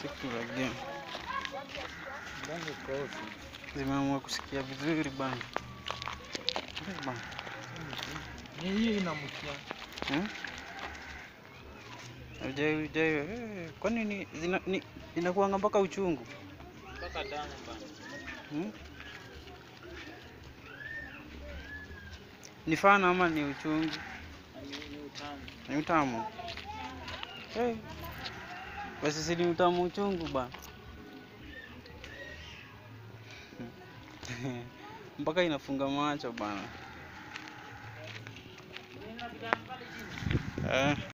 Siku za game Mlango kosi. zimeamua kusikia vizuri bana. Eh, bana. Ni hii inamkia. Hmm? Hujai- hujai- eh, Kwani ni zina ni inakuanga mpaka uchungu? Mpaka damu bana. Hmm? Ni fana ama ni uchungu? Ni ni utamu. Ni utamu? Eh. Basi si ni utamu uchungu bana. Mpaka inafunga macho bana. Eh.